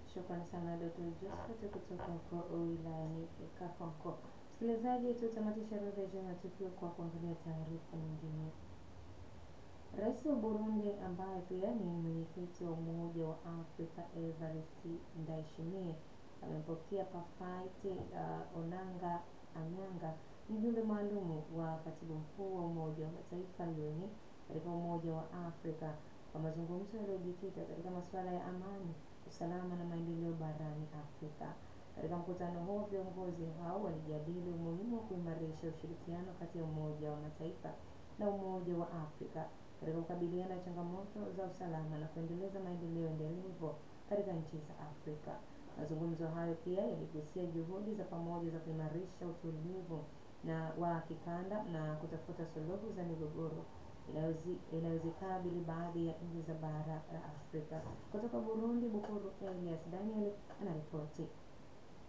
Shukrani sana Dr. Josephat kutoka huko wilayani Kakonko. Msikilizaji, tutamatisha orodha ya matukio kwa kuangalia taarifa nyingine. Rais wa Burundi ambaye pia ni mwenyekiti wa Umoja wa Afrika Evariste Ndayishimiye amempokea Pafight uh, Onanga Anyanga, mjumbe maalum wa katibu mkuu wa Umoja wa Mataifa UN katika Umoja wa Afrika kwa mazungumzo yaliyojikita katika masuala ya amani, usalama na maendeleo barani Afrika. Katika mkutano huo, viongozi hao walijadili umuhimu wa kuimarisha ushirikiano kati ya Umoja wa Mataifa na Umoja wa Afrika katika kukabiliana na changamoto za usalama na kuendeleza maendeleo endelevu katika nchi za Afrika. Mazungumzo hayo pia yaligusia juhudi za pamoja za kuimarisha utulivu na wa kikanda na kutafuta suluhu za migogoro inayozikabili baadhi ya nchi za bara la Afrika. Kutoka Burundi, Bukuru Elias Daniel anaripoti.